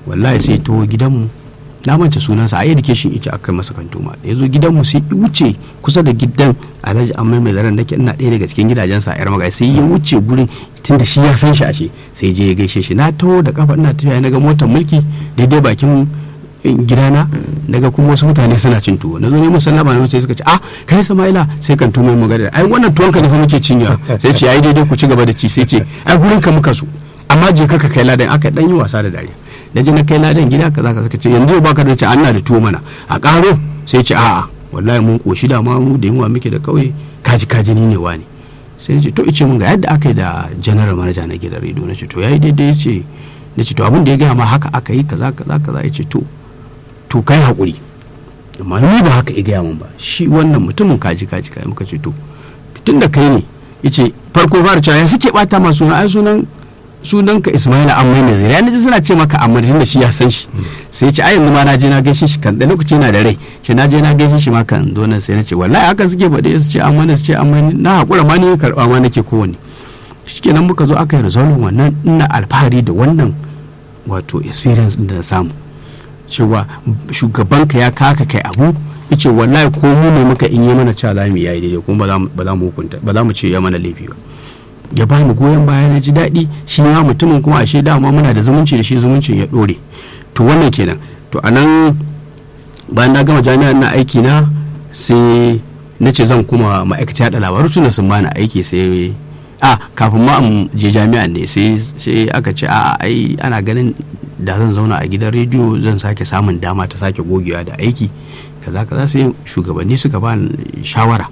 wallahi sai to gidanmu na mance sunansa a education ita aka masa kantoma da ya zo gidanmu sai ya wuce kusa da gidan alhaji amma mai zaren nake ina ɗaya daga cikin gidajensa a yar magai sai ya wuce gurin tun da shi ya san shi ashe sai je ya gaishe shi na taho da kafa ina tafiya na ga motar mulki daidai bakin gidana daga kuma wasu mutane suna cin tuwo na zo ne musallama na sai suka ce ah kai sama'ila sai kan tumo magana ai wannan tuwon ka ne fa muke cinya sai ce ai daidai ku ci gaba da ci sai ce ai gurin ka muka so amma je ka kai ladan aka dan yi wasa da dariya da je na kai ladan gida kaza ka suka ce yanzu ba ka da ce an na da tuwo mana a karo sai ce a'a wallahi mun koshi da ma mu da yunwa muke da kauye kaji kaji ni ne wani sai ce to ice mun ga yadda aka yi da general manager na gidan rediyo na ce to yayi daidai ya ce na ce to abin da ya gaya ma haka aka yi kaza kaza kaza ya ce to to kai haƙuri amma ni ba haka ya gaya min ba shi wannan mutumin kaji kaji kai muka ce to tun da kai ne yace farko fara cewa ya suke bata ma suna ai sunan sunan ka Ismaila amma ne zai yana ji suna ce maka amma da shi ya san shi sai ya ce ai yanzu ma na je na gaishe shi kan da lokaci yana da rai ce na je na gaishe shi ma kan zo nan sai na ce wallahi haka suke faɗe su ce amma ne su ce amma na haƙura ma ni karɓa ma nake kowanne shikenan muka zo aka yi resolve wannan ina alfahari da wannan wato experience din da na samu cewa shugabanka ya kaka kai abu yace wallahi ko mu ne muka in yi mana cewa za mu yayi daidai kuma ba za mu hukunta ba za mu ce ya mana laifi ba ya ba ni goyon baya na ji daɗi shi ma mutumin kuma ashe dama muna da zumunci da shi zumuncin ya ɗore to wannan kenan to anan bayan na gama jami'a na aiki na sai na ce zan kuma ma'aikata yaɗa labaru tunda sun bani aiki sai a kafin ma je jami'a ne sai aka ce a ai ana ganin da zan zauna a gidan rediyo zan sake samun dama ta sake gogewa da aiki kaza kaza sai shugabanni suka ba shawara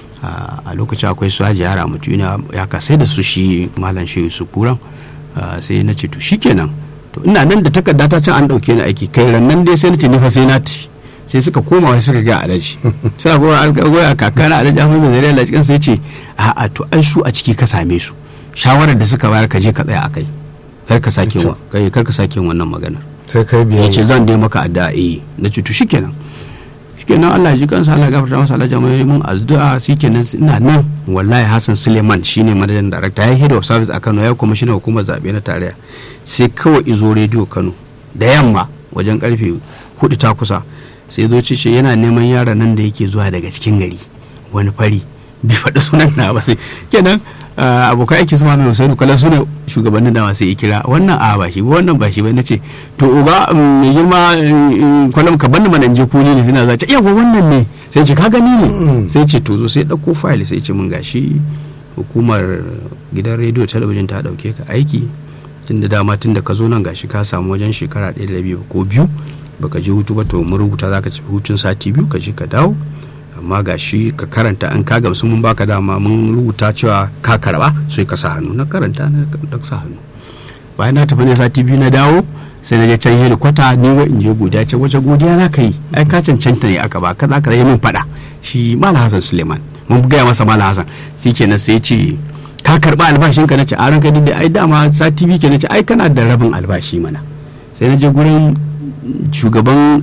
a lokacin akwai su haji yara mutu ya ka sai da su shi malam shi su kuran sai na ce to shikenan to ina nan da takarda ta can an dauke ni aiki kai rannan dai sai na ce ni fa sai na tafi sai suka koma wai suka ga alaji sai ko algoya kakana alaji Ahmad bin Zariya alaji kan sai ce a'a to ai su a ciki ka same su shawarar da suka bayar ka je ka tsaya akai kar ka sake wa kai kar ka sake wannan magana sai kai biya yace zan dai maka addu'a eh na ce to shikenan shikenan Allah ji kansa Allah gafarta masa Allah jama'a mun addu'a shikenan ina nan wallahi Hassan Suleiman shine manajan director ya head of service a Kano ya kuma shine hukumar zabe na tarayya sai kawai izo rediyo Kano da yamma wajen karfe hudu ta kusa sai zo ce yana neman yaran nan da yake zuwa daga cikin gari wani fari bai faɗi sunan na ba sai kenan abokan aiki su mamu Hussein kala su ne shugabannin da masu kira wannan a ba shi ba wannan ba shi ba nace to uga mai girma kwalam ka bani mana je kuni ne suna zace yawa wannan ne sai ce ka gani ne sai ce to zo sai dauko file sai ce mun gashi hukumar gidan rediyo talabijin ta dauke ka aiki tunda dama tunda ka zo nan gashi ka samu wajen shekara ɗaya da biyu ko biyu baka je hutu ba to mun rubuta zaka tafi hutun sati biyu ka je ka dawo amma ga shi ka karanta an ka gamsu mun baka dama mun rubuta cewa ka karba sai ka sa hannu na karanta na sa hannu bayan na tafi ne sati biyu na dawo sai na je can helikwata ni wa in je godiya ce wace godiya na kai ai ka cancanta ne aka ba ka za ka yi min fada shi mala hasan suleiman mun gaya masa mala hasan shi kenan sai ce ka karba albashin ka nace a ranka da ai dama sati biyu kenan ce ai kana da rabin albashi mana sai na je gurin shugaban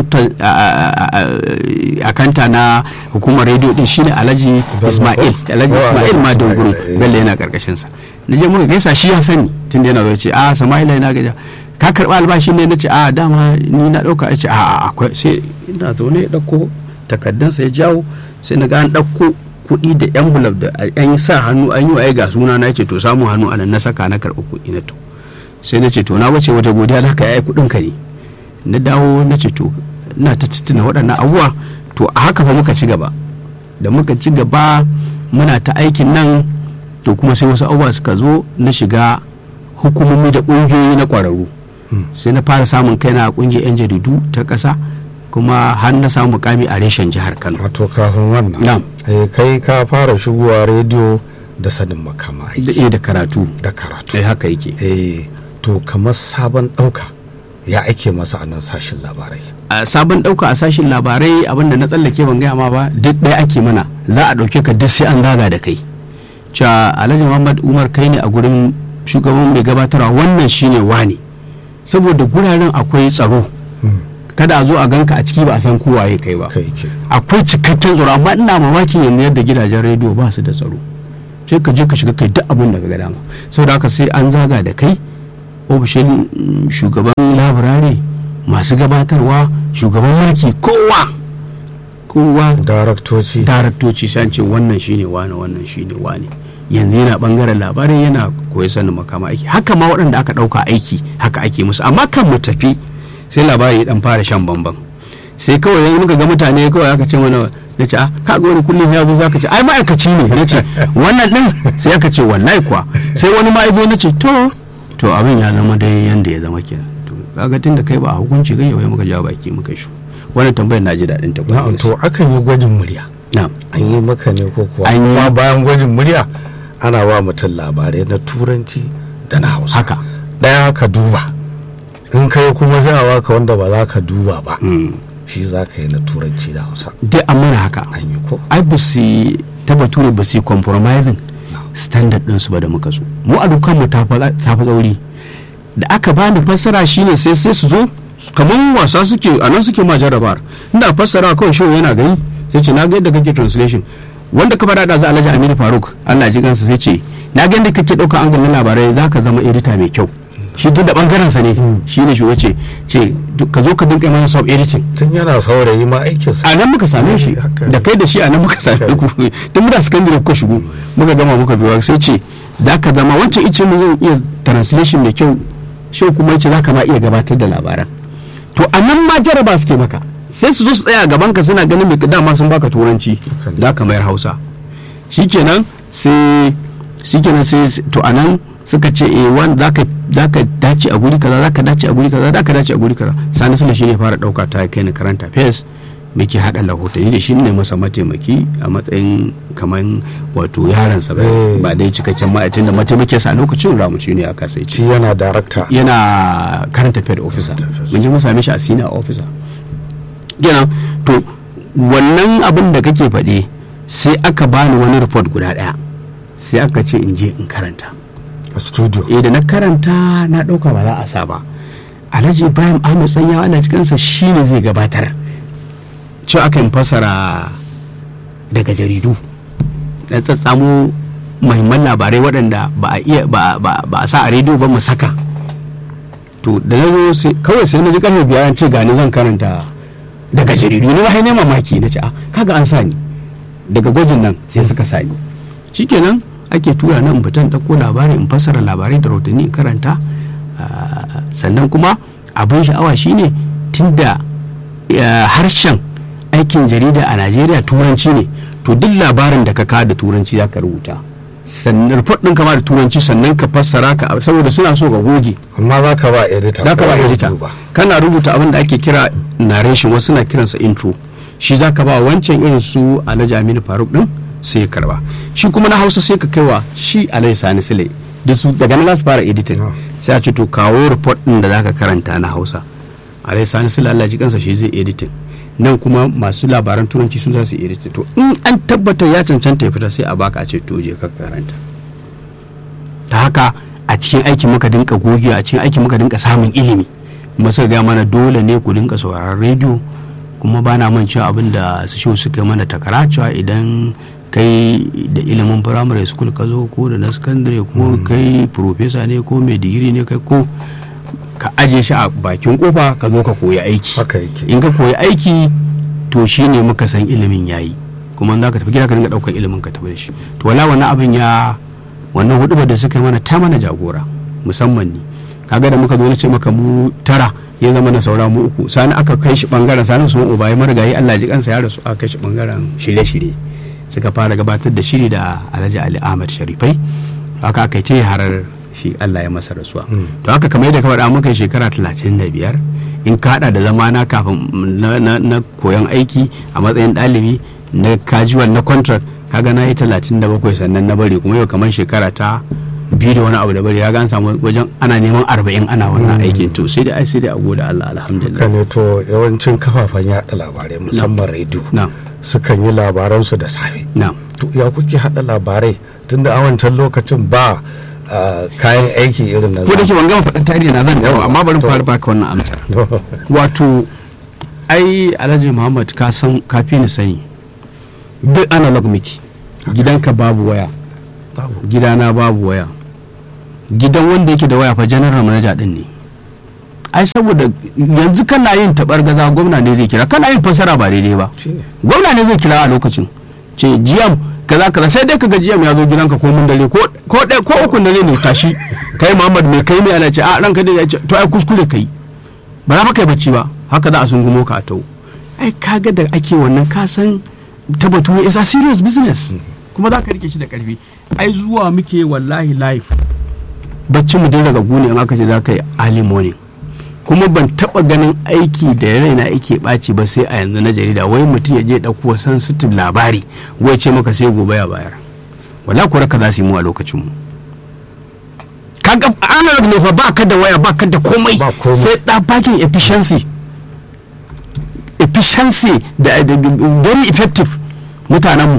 akanta na hukumar rediyo din shine alhaji ismail alhaji ismail ma dogoro bello yana karkashin sa na je muka gaisa shi ya sani tun da yana zo ce a samaila yana gaja ka karba albashi ne na ce a dama ni na dauka ya ce a akwai sai ina zaune ya dauko takaddansa ya jawo sai na ga an dauko kuɗi da envelope da an yi sa hannu an yi wa ga suna na ce to samu hannu anan na saka na karɓi kuɗi na to sai na ce to na wace wata godiya za ka yi kuɗin ka ne na dawo na ce to ina ta tuna waɗannan abubuwa to a haka fa muka ci gaba da muka ci gaba muna ta aikin nan to kuma sai wasu abubuwa suka zo na shiga hukumomi da ƙungiyoyi na ƙwararru sai na fara samun kaina a ƙungiyar 'yan jaridu ta ƙasa kuma har na samu mukami a reshen jihar kano wato kafin wannan kai ka fara shigowa rediyo da sanin makama da da karatu da karatu eh haka yake eh to kamar sabon ɗauka ya ake masa a nan sashin labarai a sabon ɗauka a sashin labarai abinda na tsallake ban gaya ma ba duk ɗaya ake mana za a ɗauke ka duk sai an zaga da kai cewa alhaji muhammad umar kai ne a gurin shugaban mai gabatarwa wannan shine wani saboda guraren akwai tsaro kada a zo a ganka a ciki ba a san kowa ya kai ba akwai cikakken tsaro amma ina mamakin yanzu yadda gidajen rediyo ba su da tsaro sai ka je ka shiga kai duk abin da ka ga dama saboda haka sai an zaga da kai ofishin shugaban laburare masu gabatarwa shugaban mulki kowa kowa daraktoci daraktoci sai an ce wannan shine wane wannan shine wane yanzu yana bangaren labarai yana koyi sanin makama aiki haka ma waɗanda aka ɗauka aiki haka ake musu amma kan mu tafi sai labari ya dan fara shan bamban sai kawai yanzu muka ga mutane kawai aka ce mana na ce ah kaga wani kullum ya zo zaka ce ai ma'aikaci ne na ce wannan din sai aka ce wallahi kuwa sai wani ma zo na ce to to abin ya zama dai yanda ya zama kenan to kaga tunda kai ba a hukunci kai wai muka ja baki muka shu wannan tambayar na ji daɗin ta na'am to akan yi gwajin murya na'am an yi maka ne ko kuwa An yi. amma bayan gwajin murya ana ba mutum labarai na turanci da na hausa haka ɗaya ka duba in kai kuma za a baka wanda ba za ka duba ba Mm. shi za ka yi na turanci da hausa dai an mana haka an yi ko ai ba su ta bature ba su yi compromising standard ɗinsu ba da muka zo mu a dukkan mu ta fi tsauri da aka bani fassara shine sai sai su zo kamar wasa suke a nan suke ma jarabar inda fassara kawai shi yana gani sai ce na ga yadda kake translation wanda ka faɗa da za alhaji aminu faruk allah ji gansa sai ce na ga yadda kake ɗauka an ganin labarai za ka zama edita mai kyau shi duk da ɓangaren sa ne shi ne shi wace ce duk- ka zo ka dinka mana sub editing tun yana saurayi ma aikinsa a nan muka same shi Haka. da kai da shi a nan muka same ku tun muna sakandare kuka shigo muka gama muka biwa sai ce za ka zama wancan ice mu zan iya translation mai kyau shi kuma yace za ka ma iya gabatar da labaran to a nan ma jaraba suke maka sai su zo su tsaya a gaban ka suna ganin mai dama sun baka turanci Haka ne. za ka mayar hausa shikenan sai shikenan sai to a nan suka ce eh wanda zaka zaka dace a guri kaza zaka dace a guri kaza zaka dace a guri kaza sani sule shine fara dauka ta kai ni karanta fes muke hada rahotanni da shi ne masa mataimaki a matsayin kaman wato yaransa ba Eh. ba dai cikakken ma'aikatan da mataimakinsa a lokacin ramuci ne aka sai ce shi yana darakta yana karanta fed officer mun je mun same shi a senior officer kenan to wannan abin da kake faɗe sai aka bani wani report guda ɗaya sai aka ce in je in karanta a studio eh da na karanta na ɗauka ba za a sa ba alhaji ibrahim ahmed tsanyawa ana cikinsa shi ne zai gabatar cewa aka yin fasara daga jaridu da tsatsamo mahimman labarai waɗanda ba a iya ba ba- ba a sa a rediyo ba mu saka to da na zo sai kawai sai na ji karfe biyar an ce gani zan karanta daga jaridu ni ba ne mamaki na ce a kaga an sa ni daga gwajin nan sai suka sa ni shikenan ake tura nan fitan ɗauko labarai in fassara labarai da rahotanni in karanta ah, sannan kuma abin sha'awa shine tunda eh, harshen aikin jarida a najeriya turanci ne to duk labarin da ka kawo da turanci za ka rubuta sannan report ɗin kama da turanci sannan ka fassara ka saboda suna so ka goge amma za ka ba edita za ka ba ko ya edita duba. kana rubuta abin da ake kira narration wasu na kiransa intro shi za ka ba wancan irin su alhaji aminu faruk din sai ya karba shi kuma na hausa sai ka kaiwa shi alhaji sani sile da su daga nan za su fara editing Ah. sai a ce to kawo report din da za ka karanta na hausa alhaji sani sile allah ji kansa shi zai editing nan kuma masu labaran turanci su za su editing to in an tabbatar ya cancanta ya fita sai a baka a ce to je ka karanta ta haka a cikin aikin muka dinka gogewa a cikin aikin muka dinka samun ilimi kuma suka ga mana dole ne ku dinka sauraron rediyo kuma ba na man cewa abin da su shi suka yi mana takara cewa idan kai da ilimin firamare school ka zo ko da na secondary ko kai profesa ne ko mai digiri ne kai ko ka aje shi a bakin kofa ka zo ka koyi aiki haka yake in ka koyi aiki to shi ne muka san ilimin yayi kuma in za ka tafi gida ka dinga ɗaukar ilimin ka tafi da shi to wala wannan abin ya wannan hudu da suka yi mana ta mana jagora musamman ni kaga da muka zo na ce maka mu tara ya zama na saura mu uku sani aka kai shi bangaren sani su uba ya marigayi Allah ji kansa ya rasu aka kai shi bangaren shirye-shirye suka fara gabatar da shiri da Alhaji Ali Ahmad Sharifai haka aka ce harar shi Allah ya masa rasuwa to haka kamar yadda ka faɗa muka yi shekara 35 in ka hada da zamana kafin na, na, na koyon aiki a matsayin ɗalibi na casual na contract kaga na yi 37 sannan na bari kuma yau kamar shekara ta biyu da wani abu da bari ya gan samu wajen ana neman arba'in ana wannan aikin to sai da ai sai da a gode Allah haka alhamdulillah ne to yawancin kafafen yaɗa labarai musamman rediyo na sukan yi labaransu da safe na to ya kuke haɗa labarai tunda a wancan lokacin ba ah, kayan aiki irin na ko da ke ban gama faɗin tarihi na zan yawa amma bari To. mu fara baka wannan amsar zamani. wato ai alhaji muhammad ka san kafi ni sani duk analog miki gidanka babu waya gidana babu waya gidan wanda yake da waya fa general manager din ne ai saboda yanzu kana yin tabar gaza gwamna ne zai kira kana yin fasara ba daidai ba Shine. gwamna ne zai kira a lokacin ce jiyam kaza kaza sai dai kaga jiyam ya zo gidanka ko mun dare ko ko ɗaya ko uku dare ne tashi kai Muhammad mai kai mai ana ce a ranka dai ya ce to ai kuskure kai ba za ka kai bacci ba haka za a sungumo ka a tau ai kaga da ake wannan ka san ta batu is a serious business kuma za ka rike shi da karfi ai zuwa muke wallahi life bacci mu dai daga gune in aka ce za ka yi early morning kuma ban taba ganin aiki da raina yake ɓaci ba sai a yanzu na jarida wai mutum ya je ɗauko sensitive labari wai ce maka sai gobe ya bayar wala kuwa ka za su yi mu a lokacin mu kaga analog ne fa ba ka da waya ba ka da komai Ba komai. sai da bakin efficiency efficiency da, da, da very effective mutanenmu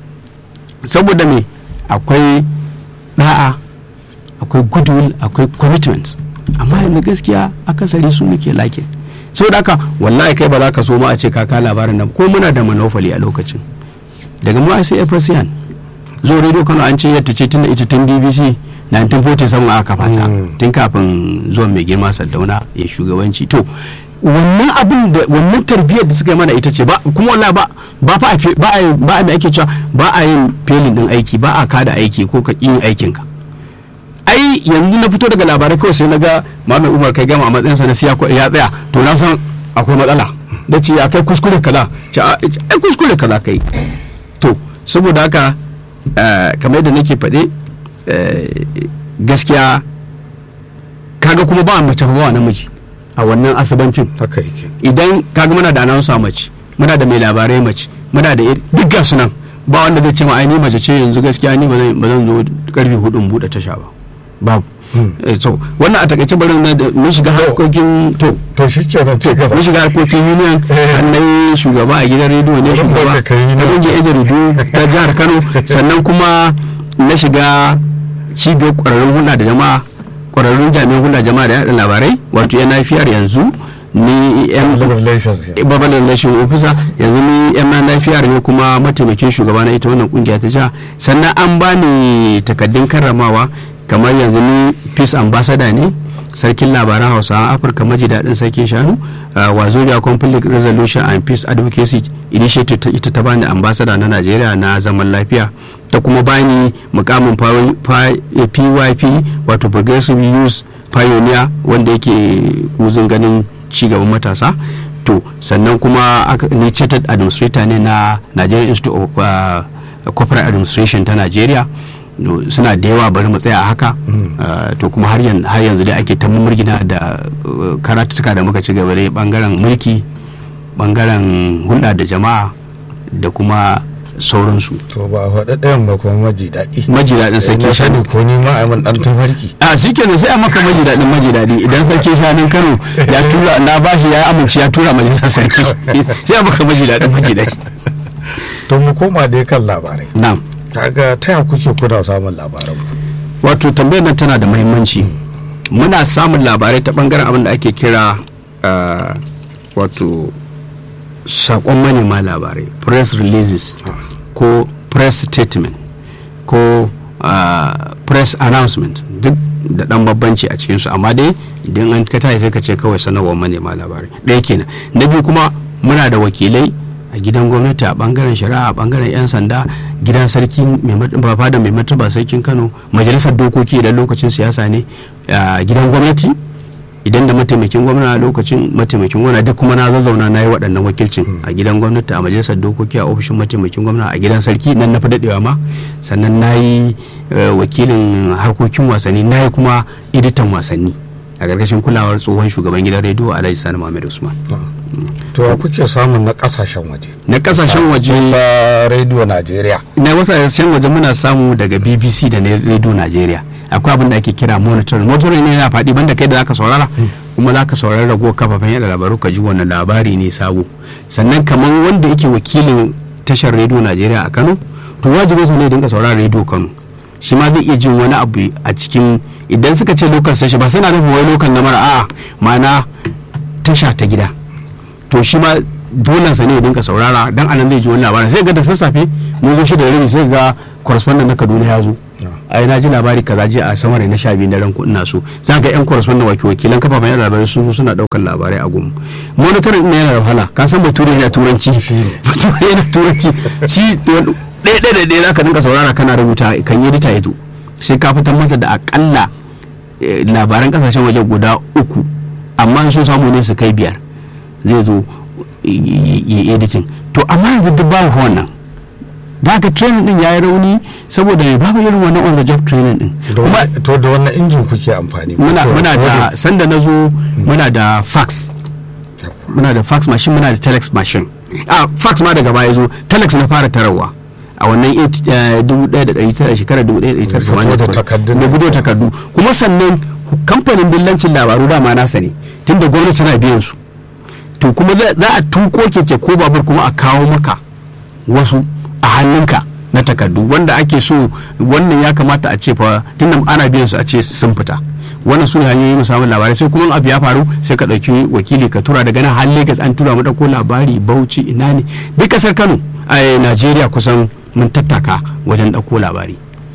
saboda me akwai da'a akwai goodwill akwai commitment amma yanzu gaskiya akasari su muke lakin saboda haka wallahi kai ba za ka so ma a ce kaka labarin nan ko muna da manofali a lokacin daga mu sai efrasiyan zo radio kano an ce yadda ce tun da ita tun bbc 1947 aka kafa ta Mm. tun kafin zuwan mai girma sardauna ya shugabanci to wannan abin da wannan tarbiyyar da suka yi mana ita ce ba kuma wallahi ba ba fa a fe- ba a ba a me ake cewa ba a yin felin din aiki ba a kada aiki ko ka yin aikin ka ai yanzu na fito daga labarai kawai sai na ga Muhammad Umar kai gama a matsayinsa na siya ya tsaya to na san akwai matsala da ce ya kai kuskure kaza ce a- ai kuskure kaza kai to saboda haka eh, kamar yadda nake faɗe eh, gaskiya kaga kuma ba mace fa ba namiji a wannan asibancin haka yake idan kaga muna da announcer mace muna da mai labarai mace muna da iri- duk ga sunan ba wanda zai ce ma ai ni mace ce yanzu gaskiya ni ba zan ba zan zo karfe hudu in bude tasha ba babu Hmm. Eh, so wannan a takaice bari na da- mun shiga harkokin to to shi kenan ci gaba mun shiga harkokin union Eh. an na yi shugaba a gidan rediyo ne Wurin shugaba da ka yi na na- kungiyar yan jaridu ta jihar kano sannan kuma na shiga cibiyar kwararrun hulɗa da jama'a kwararrun jami'an hulɗa jama'a da yaɗa labarai wato yan lafiyar yanzu ni yan Labor relations ke. babban relation officer yanzu ni yan lafiyar ne kuma mataimakin shugaba na ita wannan kungiya ta jiha sannan an bani takaddun karramawa kamar yanzu ni peace ambassador ne sarkin labaran hausawa afirka maji daɗin sarkin shanu uh, wazobia conflict resolution and peace advocacy initiative ta- ita ta bani ambassador na najeriya na zaman lafiya ta kuma bani mukamin pa- pa- pyp wato progressive youth pioneer wanda yake kuzin ganin cigaban matasa to sannan kuma aka- ni chartered administrator ne na nigerian institute of uh, corporate administration ta nigeria No, suna da yawa bari mu tsaya a haka Uh, to kuma har yan- har yanzu dai ake ta murgina da uh, karatuttuka da muka ci gaba dai bangaren mulki bangaren hulɗa da jama'a da kuma sauransu to ba a faɗa ɗayan ba kuma maji daɗi maji daɗin sarki na shanu sani ko ni ma a yi min ɗan tafarki a shi ke sai a maka maji daɗin maji daɗi idan sarki shanun kano ya tura na bashi ya amince ya tura majalisar sarki sai a maka maji daɗin maji daɗi to mu koma dai kan labarai na'am kaga ta ya kuke kuna samun labaran ku wato tambayar nan tana da muhimmanci muna samun labarai ta bangaren abin da ake kira uh, wato sakon manema labarai press releases ko press statement ko uh, press announcement duk da dan babbanci a cikinsu amma dai idan an ka tashi sai ka ce kawai sanarwar manema labarai ɗaya kenan na biyu kuma muna da wakilai a gidan gwamnati a bangaren shari'a a bangaren 'yan sanda gidan sarki mai mat- fada mai martaba sarkin kano majalisar dokoki idan lokacin siyasa ne a gidan gwamnati idan da mataimakin gwamna a lokacin mataimakin gwamna duk kuma na zazzauna na yi waɗannan wakilcin a gidan gwamnati a majalisar dokoki a ofishin mataimakin gwamna a gidan sarki nan na fi daɗewa ma sannan na yi eh, wakilin harkokin wasanni na yi kuma editan wasanni a ƙarƙashin kulawar tsohon shugaban gidan rediyo alhaji sani muhammad usman to ya kuke samun na kasashen waje na ƙasashen waje ta rediyo najeriya na wasu ƙasashen waje muna samu daga bbc da na radio nigeria akwai abin da ake kira monitoring monitoring ne yana faɗi banda kai da zaka saurara kuma zaka saurara ragowar kafafen yada labaru ka ji wannan labari ne sabo sannan kamar wanda yake wakilin tashar radio nigeria a kano to wajibin sa ne ya dinga saurara radio kano shi ma zai iya jin wani abu a cikin idan suka ce local station ba suna nufin wai local na mara a'a ma'ana tasha ta gida to shi ma dole sa ne ya dinka saurara dan anan zai ji wani labarin sai ga da sassafe mun zo shi da rabi sai ga correspondent na Kaduna ya zo ai na ji labari kaza je a samar na sha biyu daren ku ina so za ga yan correspondent waki wakilan kafafen yan labarai sun zo suna daukar labarai a gumu monitoring din yana da wahala ka san bature yana turanci bature yana turanci shi ɗaya ɗaya da ɗaya zaka dinka saurara kana rubuta kan yi rita yato sai ka fitar masa da akalla labaran kasashen waje guda uku amma so samu ne su kai biyar zai zo ya editing to amma yanzu duk babu wannan da haka training din ya yi rauni saboda babu irin wannan on the job training din to da wannan injin kuke amfani muna muna da sanda na zo muna da fax muna da fax machine muna da telex machine a fax ma daga baya zo telex na fara tarawa a wannan 1900 shekarar 1980 da gudu takardu kuma sannan kamfanin dillancin labaru dama nasa ne tunda gwamnati na biyan su to kuma za a tuko keke ko babur kuma a kawo maka wasu a hannunka na takardu wanda ake so wannan ya kamata a ce fa tunda ana biyan su a ce sun fita wannan su hanyoyi mu samun labarai sai kuma abu ya faru sai ka ɗauki wakili ka tura daga nan har Lagos an tura mu ɗauko labari Bauchi ina ne duk kasar Kano a Najeriya kusan mun tattaka wajen ɗauko labari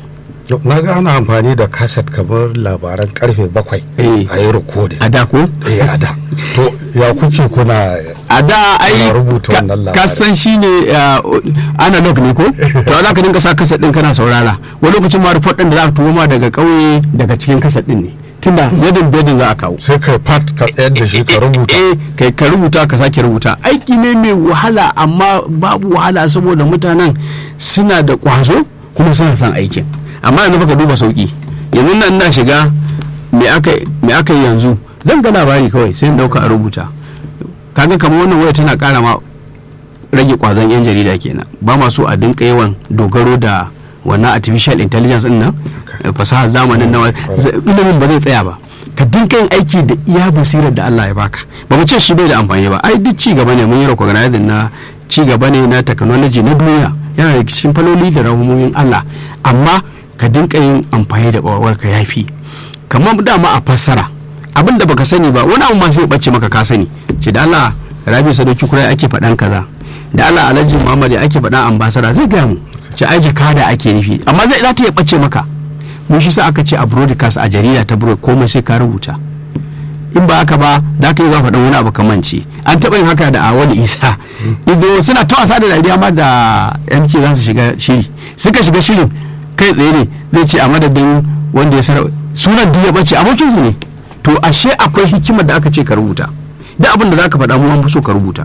na ga ana amfani da kaset kamar labaran karfe bakwai a yi rikodin a da ko? eh a da to ya kuke kuna a da ai rubuta wannan labarin kasan shi ne analog ne ko to za ka dinka sa kaset din kana saurara wani lokacin ma report din da za a turo ma daga kauye daga cikin kaset din ne tunda yadin bedin za a kawo sai kai pat ka tsayar da shi ka rubuta eh kai ka rubuta ka sake rubuta aiki ne mai wahala amma babu wahala saboda mutanen suna da kwazo kuma suna son aikin amma yanzu baka duba sauki yanzu nan na shiga me aka yi yanzu zan ga labari kawai sai in dauka a rubuta kaga kamar wannan waya tana kara ma rage kwazon yan jarida kenan ba ma so a dinka yawan dogaro da wannan artificial intelligence din nan fasahar zamanin nan ilimin ba zai tsaya ba ka dinka yin aiki da iya basirar da Allah ya baka ba mu ce shi bai da amfani ba ai duk ci gaba ne mun yi recognizing na ci gaba ne na technology na duniya yana da cikin faloli da rahumomin Allah amma ka dinka yin amfani da ƙwaƙwalwar ka yafi kamar dama a fassara abin da baka sani ba wani abu ma sai bace maka ka sani ce da Allah rabi sadauki kurai ake faɗan kaza da Allah alhaji muhammad ya ake faɗan ambasada zai gaya mu ce ai jakada ake nufi amma zai za ta iya bace maka mun shi sa aka ce a broadcast a jarida ta broad komai sai ka rubuta in ba haka ba da ka yi za faɗan wani abu kamanci an taɓa yin haka da awali isa ido suna ta wasa da dariya ma da mk za su shiga shiri suka shiga shirin kai tsaye ne zai ce a madadin wanda ya sarar sunan duk ya bace abokinsu ne to ashe akwai hikimar da aka ce ka rubuta da abin da za ka faɗa mu an fi so ka rubuta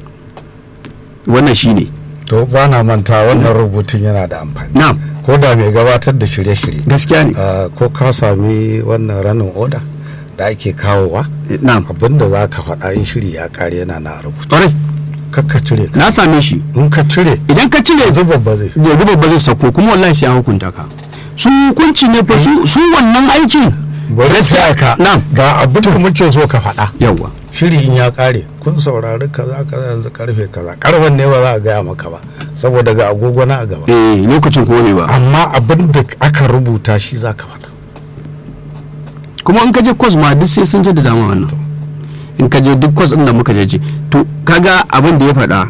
wannan shi ne to ba na manta wannan rubutun yana da amfani na'am ko da mai gabatar da shirye-shirye gaskiya ne ko ka sami wannan ranin oda da ake kawowa na'am abinda za ka faɗa in shiri ya kare yana na rubutu ƙwarai kakka cire ka na same shi in ka cire idan ka cire zuba ba zai yanzu babba zai sako kuma wallahi sai an hukunta ka su hukunci ne fa su su wannan aikin bari sai ka na'am ga abin da muke so ka faɗa yawa shiri in ya kare kun saurari kaza kaza yanzu karfe kaza karfen ne ba za a gaya maka ba saboda ga agogo na a gaba eh lokacin ko ne ba amma abin da aka rubuta shi za ka faɗa kuma in ka je kwas ma duk sai sun je da dama wannan in ka je duk kwas din da muka je to kaga abin da ya faɗa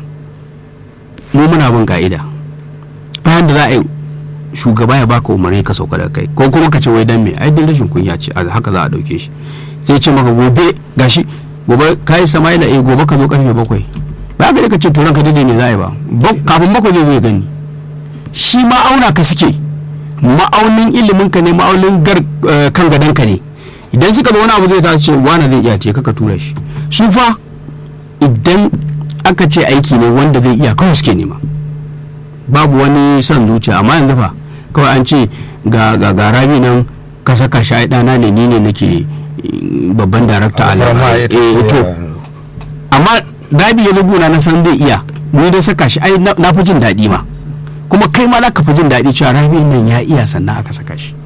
mu muna bin ka'ida bayan da za a yi shugaba ya baka umarni ka sauka da kai ko kuma ka ce wai dan me ai din rashin kunya ce haka za a dauke shi sai ce maka gobe gashi gobe kai samaila eh gobe ka zo karfe bakwai ba ka ka ce to ranka dade ne za a yi ba kafin bakwai zai zai gani shi ma auna ka suke ma'aunin ilimin ka ne ma'aunin gar kan gadon ka ne idan suka zo wani abu zai ta ce wani zai iya ce ka tura shi su fa idan aka ce aiki ne wanda zai iya kawai suke nema babu wani son zuciya amma yanzu fa kawai an ce ga garabi nan ka saka shi ai dana ne ni ne nake babban darakta a labarai to amma dabi ya luguna na san zai iya ni dai saka shi ai na fi jin daɗi ma kuma kai ma ka fi jin daɗi cewa rabi nan ya iya sannan aka saka shi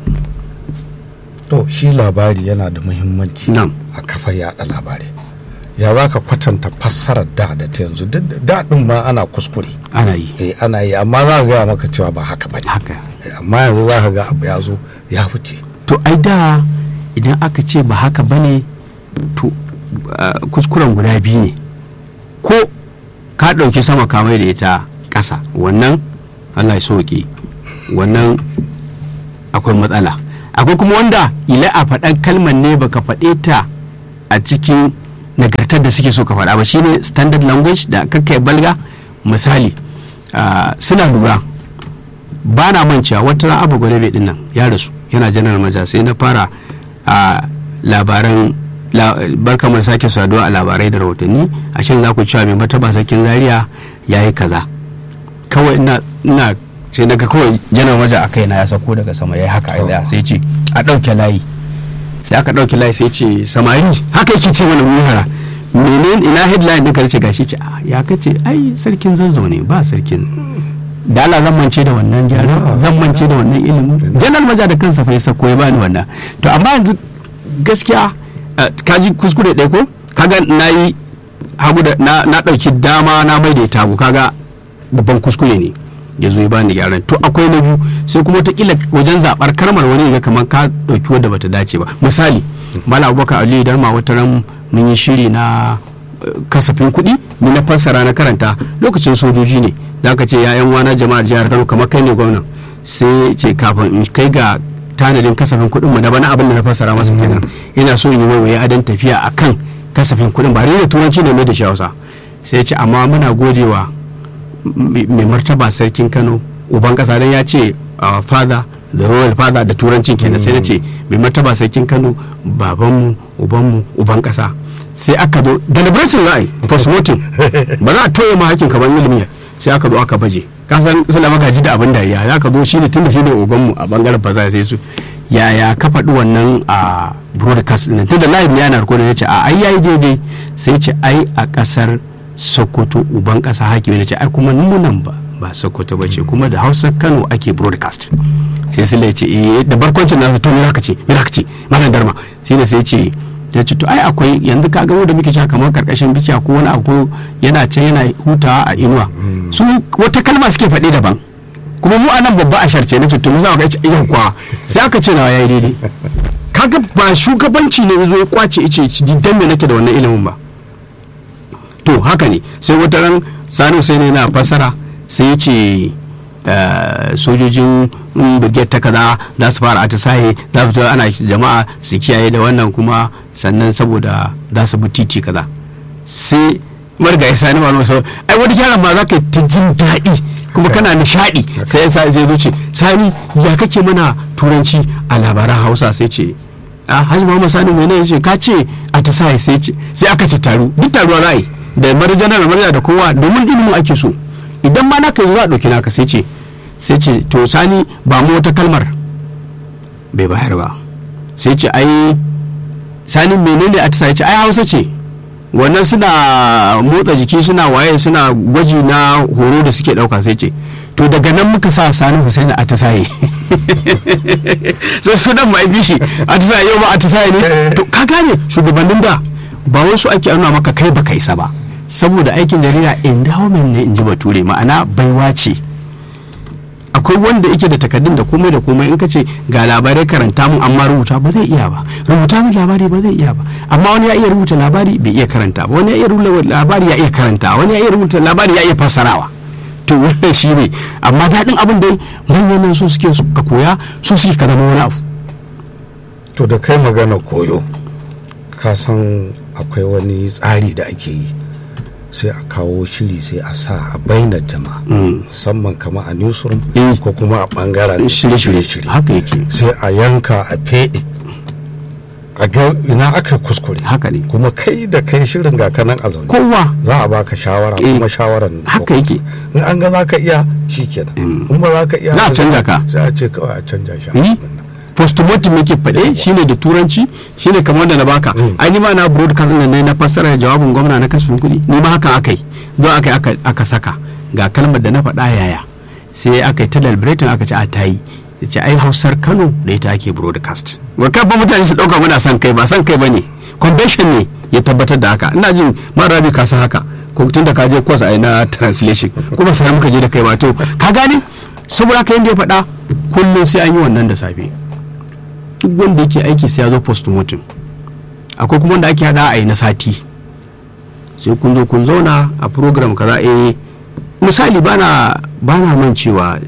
to shi labari yana da muhimmanci a kafa yaɗa labarai ya za ka kwatanta fassarar da da ta yanzu daɗin ma ana kuskure ana yi eh ana yi amma za ka gaya maka cewa ba haka ba haka amma yanzu za ka ga abu ya zo ya fice to ai da idan aka ce ba haka ba ne to kuskuren guda biyu ne ko ka ɗauki sama kamar da ita ƙasa wannan allah ya soke wannan akwai matsala akwai kuma wanda ila a faɗan kalmar ne baka faɗe ta a cikin nagartar da suke so ka faɗa ba shine standard language da kakkai balga misali suna lura ba na mancewa wata ran abu gwadabe din nan ya rasu yana janar maja sai na fara a labaran barkamar sake saduwa a labarai da rahotanni a shin za ku cewa mai mataba sarkin zaria ya yi kaza kawai ina sai naga kawai janar maja a kaina ya sako daga sama ya yi haka a sai ce a ɗauke layi sai aka ɗauke layi sai ce samari haka yake ce mana muhara menene ina headline ɗin karshe gashi ce ya kace ai sarkin zazzau ne ba sarkin da Allah zan mance da wannan gyara zan mance da wannan ilimin janar maja da kansa fa ya sako ya bani wannan to amma yanzu gaskiya kaji kuskure ɗaya ko kaga na yi hagu da na ɗauki dama na mai da ita kaga babban kuskure ne ya zo ya bani gyaran to akwai na biyu sai kuma wataƙila wajen zaɓar kalmar wani ga kamar ka ɗauki wadda bata dace ba misali mala abubakar aliyu darma wata ran mun yi shiri na kasafin kuɗi ni na fassara na karanta lokacin sojoji ne za ka ce ya'yan wana jama'ar jihar kano kamar kai ne gwamnan sai ce kafin in kai ga tanadin kasafin kuɗin mu na bana abin da na fassara masa kenan ina so in yi waiwaye adon tafiya akan kasafin kuɗin ba da turanci ne mai da shi hausa sai ce amma muna godewa mai martaba sarkin kano uban kasa dan ya ce father the royal father da turancin kenan sai na ce mai martaba sarkin kano babanmu ubanmu uban kasa sai aka zo deliberation za a yi postmortem ba za a toye ma hakin kamar ilimi sai aka zo aka baje kasan suna magaji da abin dariya za ka zo shi ne tunda shi ne ubanmu a bangaren faza sai su yaya ka faɗi wannan a broadcast ɗin tunda live ne yana rikodin ya ce a ai yayi daidai sai ce ai a ƙasar sokoto uban ƙasa hakimi ne ce ai kuma nunan ba ba sokoto ba ce kuma da hausa kano ake broadcast sai su ce eh da barkwancin nasu to mira ka ce mira ka ce malam darma shine sai ce ya ce to ai akwai yanzu ka gamo da muke cewa kamar karkashin bishiya ko wani abu yana can yana hutawa a inuwa su wata kalma suke faɗi daban kuma mu anan babba a sharce na ce to mu za ka ce yan kwa sai aka ce nawa yayi daidai kaga ba shugabanci ne zo ya kwace ice dan me nake da wannan ilimin ba to haka ne sai wata ran sani sai ne na fassara sai ya ce sojojin brigade ta kaza za su fara atisaye za su ana jama'a su kiyaye da wannan kuma sannan saboda za su bi titi kaza sai marga sani ma sau ai wani kyaran ma za ka ta jin daɗi kuma kana nishaɗi sai ya zai zo ce sani ya kake mana turanci a labaran hausa sai ce a hajji muhammad sani mai ya ce ka ce atisaye sai ce sai aka ce taru duk taruwa ra'ayi da marjana da marja da kowa domin ilimin ake so idan ma naka yi za a ɗauki naka sai ce sai ce to sani ba mu wata kalmar bai bayar ba sai ce ai sani menene a ya ce ai hausa ce wannan suna motsa jiki suna waye suna gwaji na horo da suke ɗauka sai ce to daga nan muka sa sani husaini a tasaye sai sunan mai bishi a tasaye yau ba a tasaye ne to ka gane shugabannin da ba wasu ake nuna maka kai baka isa ba saboda aikin jarida endowment ne in ji bature ma'ana baiwa ce akwai wanda yake da takardun da komai da komai in ka ce ga labarai karanta mun amma rubuta ba zai iya ba rubuta mun labari ba zai iya ba amma wani ya iya rubuta labari bai iya karanta ba wani ya iya rubuta labari ya iya karanta wani ya iya rubuta labari ya iya fassarawa to wannan shi ne amma daɗin abin da manyan su suke ka koya su suke ka zama wani abu to da kai magana koyo ka san akwai wani tsari da ake yi sai a kawo shiri sai a sa a bainar jama'a musamman kama a newsroom ko kuma a bangaren shirye-shirye haka yake sai a yanka a fede a ga ina aka kuskure haka ne kuma kai da kai shirin ga kanan a zaune kowa za a baka shawara kuma shawaran haka yake in an ga za ka iya shi kenan in ba za ka iya za a canja ka sai a ce kawai a canja shi postmortem yake faɗe shine da turanci shine kamar da na baka ai ni ma na broadcast ne na fassara jawabin gwamna na kasafin kuɗi ni ma haka akai zo aka aka saka ga kalmar da na faɗa yaya sai aka yi ta deliberating aka ce a ta yi ce ai hausar kano da ita ake broadcast wakar ba mutane su ɗauka muna son kai ba son kai ba ne convention ne ya tabbatar da haka ina jin mara rabi ka san haka ko tun da ka je course ai na translation kuma sai muka je da kai ba to ka gane saboda haka yanda ya faɗa kullum sai an yi wannan da safe duk wanda yake aiki sai ya zo postmortem akwai kuma wanda ake hada a yi na sati sai kun zo kun zauna a program kaza eh misali bana bana man cewa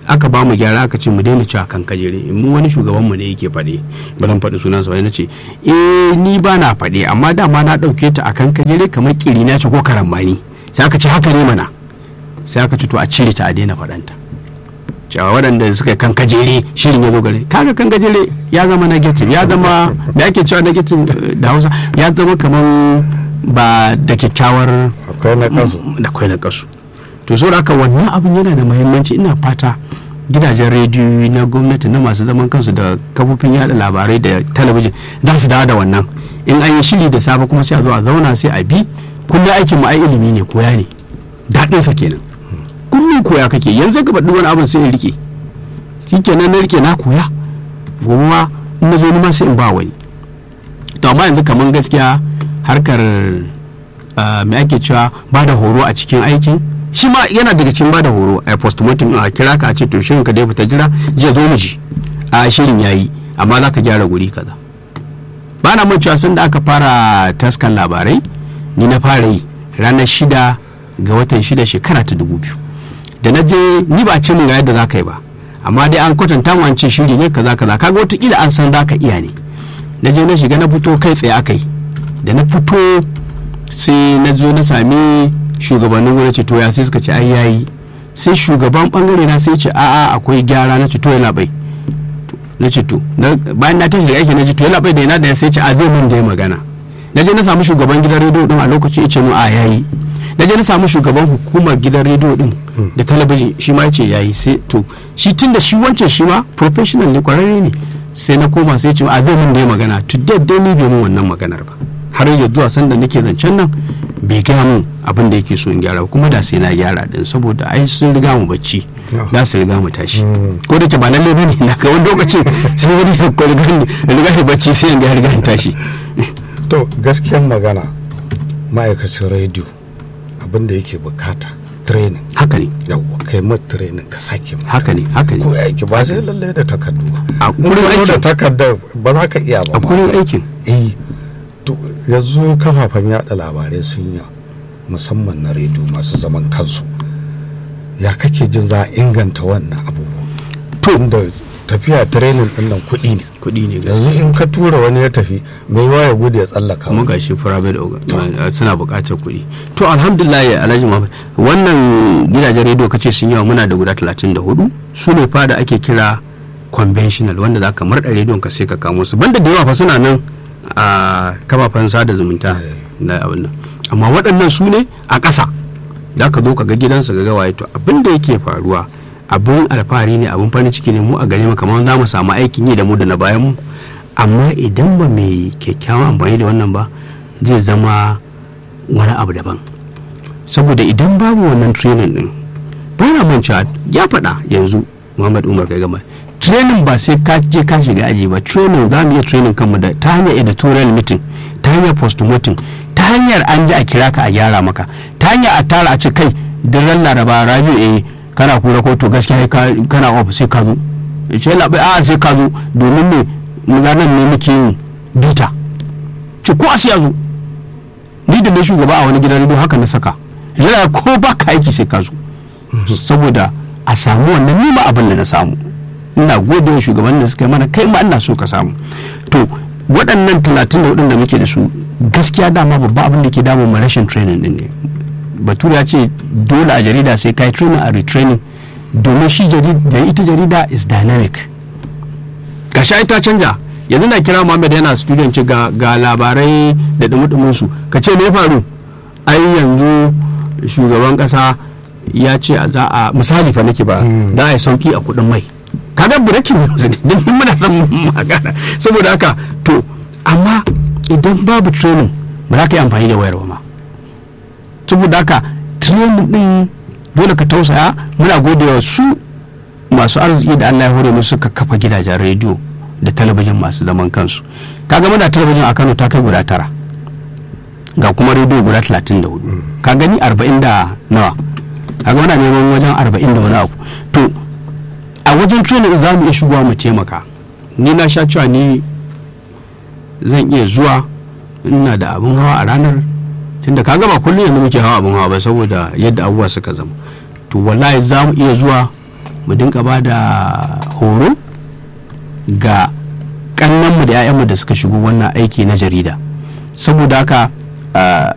aka ba mu gyara aka ce mu daina cewa kan kajere mu wani shugaban mu ne yake faɗi ba zan faɗi sunansa ba na ce eh ni ba na faɗi amma dama na ɗauke ta akan kajere kamar kiri na ce ko karambani sai aka ce haka ne mana sai aka ce to a cire ta a daina faɗanta cewa waɗanda suka kan kajere shirin ya zo gare kaga kan kajere ya zama negative ya zama da ake cewa negative da hausa ya zama kamar ba da kyakkyawar akwai na kasu da kwai na kasu to saboda haka wannan abin yana da muhimmanci ina fata gidajen rediyo na gwamnati na masu zaman kansu da kafofin yada labarai da talabijin za su dawo da wannan in an yi shiri da safe kuma sai a zo a zauna sai a bi kullum aikin mu ai ilimi ne koya ne daɗinsa kenan kullum koya kake yanzu ka faɗi wani abin sai in rike shikenan na rike na koya gobe ma in na zo ni ma sai in ba wani to amma yanzu kaman gaskiya harkar me ake cewa ba da horo a cikin aikin shi ma yana daga cikin ba da horo a postmortem a kira ka a ce to shirin ka dai fita jira jiya zo mu ji a shirin yayi amma za ka gyara guri kaza ba na mun cewa sun da aka fara taskan labarai ni na fara yi ranar shida ga watan shida shekara ta dubu biyu da na je ni ba ce min ga yadda za ka yi ba amma dai an kwatanta mu an ce shiri ne kaza kaza kaga wataƙila an san za ka iya ne na je na shiga na fito kai tsaye aka yi da na fito sai na zo na sami shugabannin gwamnati to ya sai suka ce ai yayi sai shugaban bangare na sai ce a'a akwai gyara na ce to yana bai na ce to bayan na tashi da aiki na ce to yana bai da yana da sai ce a zai mun da ya magana na je na samu shugaban gidan rediyo din a lokaci ya ce mu a yayi na je na samu shugaban hukumar gidan rediyo din da talabijin shi ma ya ce yayi sai to shi tun da shi wancan shi ma professional ne kwararre ne sai na koma sai ce a zai mun da ya magana to dai ni bai mun wannan maganar ba har yanzu zuwa sanda nake zancen nan bai gaya mun abin da yake so in gyara kuma da sai na gyara din saboda ai sun riga mu bacci da su riga mu tashi ko da ke ba lalle bane na ga wani lokacin sai wani ya ko riga riga bacci sai in ga riga tashi to gaskiyar magana ma'aikacin rediyo abin da yake bukata training haka ne yawwa kai ma training ka sake mata haka ne haka ne ko aiki ba sai lalle da takardu ba a in gurin ka zo da aikin takardar ba za ka iya ba a ma. gurin aikin eh to yanzu kafafen yada labarai sun yi musamman na rediyo masu zaman kansu ya kake jin za a inganta wannan abubuwa to inda tafiya training din nan kuɗi ne kuɗi ne ga yanzu in ka tura wani ya tafi mai yawa ya gudu ya tsallaka kuma ga shi private organ- suna buƙatar kuɗi to alhamdulillah ya alhaji muhammad wannan gidajen rediyo kace sun yawa muna da guda 34 su ne fa da ake kira conventional wanda za ka marɗa rediyon ka sai ka kamo su banda da yawa fa suna nan a kafafen sada zumunta na abin nan amma waɗannan su ne a ƙasa za ka zo ka ga gidansa ga gawaye to abin da yake faruwa abin alfahari ne abin farin ciki ne mu a gare mu kamar za mu samu aikin yi da mu da na bayan mu amma idan ba mai kyakkyawan amfani da wannan ba zai zama wani abu daban saboda idan babu wannan training din ba na mancewa ya faɗa yanzu muhammad umar kai gama training ba sai ka je ka shiga aji ba training za mu iya training kanmu da ta hanyar editorial meeting ta hanyar postmortem ta hanyar an ji a kira ka a gyara maka ta hanyar a tara a ce kai daren laraba rabiu eh kana kura ko to gaskiya ka- kana off sai ka zo ya ce labai a sai ka zo domin ne mu ranar ne muke yin bita ce ko a sai ya zo ni da na shugaba a wani gidan rediyo haka na saka yana ko ba ka aiki sai ka zo saboda a samu wannan nima abin da na samu ina gode wa shugaban da suka yi mana kai ma ina so ka samu to waɗannan talatin da waɗanda muke da su gaskiya dama babba abin da ke damun mu rashin training din ne bature ya ce dole a jarida sai kai training a retraining domin shi jarida ita jarida is dynamic gashi ai ta canja yanzu na kira Muhammad yana studio ce ga, ga labarai da dumudumin su ka ce me ya faru ai yanzu shugaban kasa ya ce a za a misali fa nake ba za a yi sauki a kudin mai kaga breaking news ne din muna son magana saboda haka to amma idan babu training ba za ka yi amfani da wayar ba ma saboda haka training din dole ka tausaya muna gode wa su masu arziki da Allah ya hore musu suka kafa gidajen rediyo da talabijin masu zaman kansu kaga muna talabijin a Kano ta kai guda tara ga kuma rediyo guda 34 ka gani 40 da nawa kaga muna neman wajen 40 da wani abu to a wajen training za mu iya shigowa mu taimaka ni na sha cewa ni zan iya zuwa ina da abin hawa a ranar tunda kaga ba kullum yanzu muke hawa abin hawa ba saboda yadda abubuwa suka zama to wallahi za mu iya zuwa mu dinka ba da horo ga kannanmu da 'ya'yanmu da suka shigo wannan aiki na jarida saboda haka